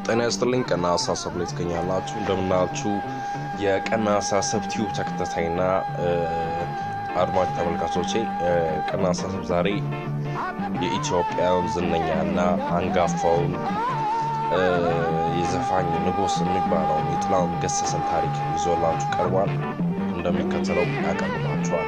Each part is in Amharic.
ጤና ይስጥልኝ። ቀና አሳሰብ ላይ ትገኛላችሁ። እንደምናችሁ የቀና አሳሰብ ቲዩብ ተከታታይና አድማጭ ተመልካቾቼ፣ ቀና አሳሰብ ዛሬ የኢትዮጵያን ዝነኛና አንጋፋውን የዘፋኝ ንጉስ የሚባለውን የጥላሁን ገሰሰን ታሪክ ይዞላችሁ ቀርቧል። እንደሚከተለው ያቀርባችኋል።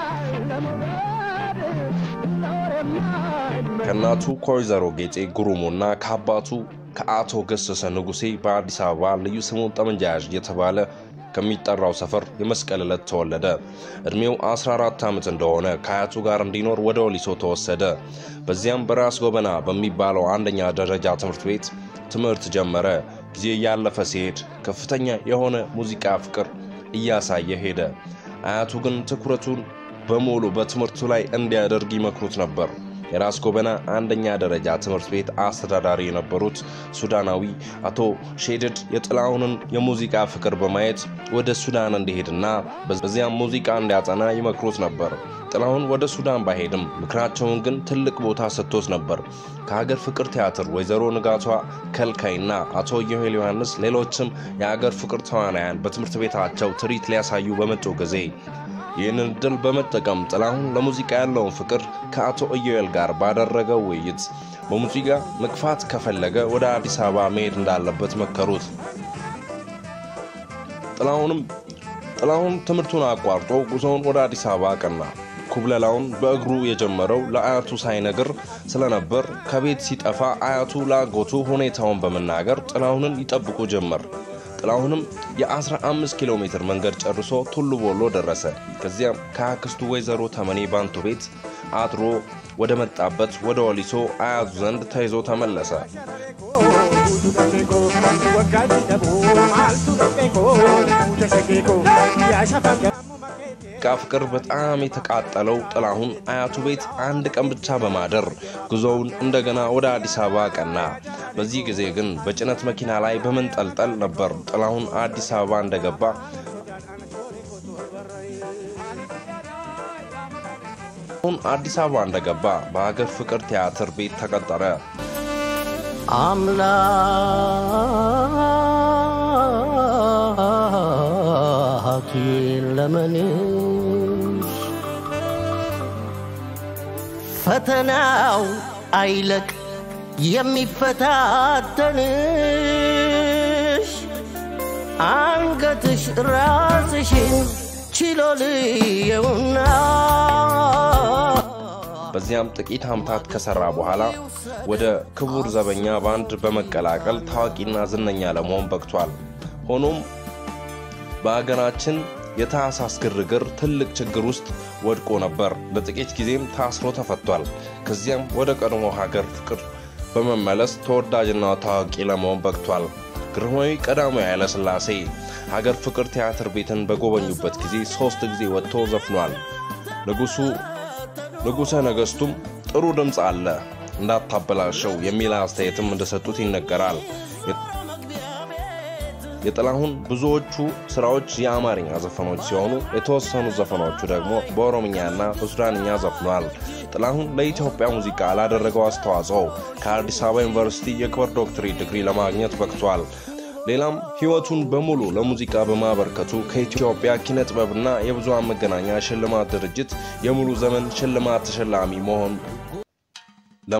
ከእናቱ ከወይዘሮ ጌጤ ጉሩሙና ከአባቱ ከአቶ ገሰሰ ንጉሴ በአዲስ አበባ ልዩ ስሙ ጠመንጃ ያዥ የተባለ ከሚጠራው ሰፈር የመስቀል ዕለት ተወለደ። ዕድሜው 14 ዓመት እንደሆነ ከአያቱ ጋር እንዲኖር ወደ ወሊሶ ተወሰደ። በዚያም በራስ ጎበና በሚባለው አንደኛ ደረጃ ትምህርት ቤት ትምህርት ጀመረ። ጊዜ እያለፈ ሲሄድ ከፍተኛ የሆነ ሙዚቃ ፍቅር እያሳየ ሄደ። አያቱ ግን ትኩረቱን በሙሉ በትምህርቱ ላይ እንዲያደርግ ይመክሩት ነበር። የራስ ጎበና አንደኛ ደረጃ ትምህርት ቤት አስተዳዳሪ የነበሩት ሱዳናዊ አቶ ሼድድ የጥላሁንን የሙዚቃ ፍቅር በማየት ወደ ሱዳን እንዲሄድና በዚያም ሙዚቃ እንዲያጠና ይመክሩት ነበር። ጥላሁን ወደ ሱዳን ባይሄድም ምክራቸውን ግን ትልቅ ቦታ ሰጥቶት ነበር። ከሀገር ፍቅር ቲያትር ወይዘሮ ንጋቷ ከልካይና አቶ ዮሄል ዮሐንስ ሌሎችም የሀገር ፍቅር ተዋናያን በትምህርት ቤታቸው ትርኢት ሊያሳዩ በመጡ ጊዜ ይህንን እድል በመጠቀም ጥላሁን ለሙዚቃ ያለውን ፍቅር ከአቶ ኢዮኤል ጋር ባደረገው ውይይት በሙዚቃ መግፋት ከፈለገ ወደ አዲስ አበባ መሄድ እንዳለበት መከሩት። ጥላሁንም ጥላሁን ትምህርቱን አቋርጦ ጉዞውን ወደ አዲስ አበባ አቀና። ኩብለላውን በእግሩ የጀመረው ለአያቱ ሳይነግር ስለነበር ከቤት ሲጠፋ አያቱ ለአጎቱ ሁኔታውን በመናገር ጥላሁንን ይጠብቁ ጀመር። ጥላሁንም የ15 ኪሎ ሜትር መንገድ ጨርሶ ቱሉ ቦሎ ደረሰ። ከዚያም ከአክስቱ ወይዘሮ ተመኔ ባንቱ ቤት አድሮ ወደ መጣበት ወደ ወሊሶ አያቱ ዘንድ ተይዞ ተመለሰ። ሙዚቃ ፍቅር በጣም የተቃጠለው ጥላሁን አያቱ ቤት አንድ ቀን ብቻ በማደር ጉዞውን እንደገና ወደ አዲስ አበባ ቀና። በዚህ ጊዜ ግን በጭነት መኪና ላይ በመንጠልጠል ነበር። ጥላሁን አዲስ አበባ እንደገባ አሁን አዲስ አበባ እንደገባ በሀገር ፍቅር ቲያትር ቤት ተቀጠረ። አምላክ ለመንሽ ፈተናው አይለቅ የሚፈታተንሽ አንገትሽ ራስሽን ችሎ ልየውና በዚያም ጥቂት ዓመታት ከሰራ በኋላ ወደ ክቡር ዘበኛ ባንድ በመቀላቀል ታዋቂና ዝነኛ ለመሆን በቅቷል። ሆኖም በሀገራችን የታህሳስ ግርግር ትልቅ ችግር ውስጥ ወድቆ ነበር። ለጥቂት ጊዜም ታስሮ ተፈቷል። ከዚያም ወደ ቀድሞ ሀገር ፍቅር በመመለስ ተወዳጅና ታዋቂ ለመሆን በቅቷል። ግርማዊ ቀዳማዊ ኃይለ ሥላሴ ሀገር ፍቅር ቲያትር ቤትን በጎበኙበት ጊዜ ሦስት ጊዜ ወጥቶ ዘፍኗል። ንጉሱ ንጉሠ ነገሥቱም ጥሩ ድምፅ አለ እንዳታበላሸው የሚል አስተያየትም እንደሰጡት ይነገራል። የጥላሁን ብዙዎቹ ስራዎች የአማርኛ ዘፈኖች ሲሆኑ የተወሰኑ ዘፈኖቹ ደግሞ በኦሮምኛና በሱዳንኛ ዘፍኗል። ጥላሁን ለኢትዮጵያ ሙዚቃ ላደረገው አስተዋጽኦ ከአዲስ አበባ ዩኒቨርሲቲ የክብር ዶክትሬት ዲግሪ ለማግኘት በቅቷል። ሌላም ሕይወቱን በሙሉ ለሙዚቃ በማበርከቱ ከኢትዮጵያ ኪነ ጥበብና የብዙሃን መገናኛ ሽልማት ድርጅት የሙሉ ዘመን ሽልማት ተሸላሚ መሆን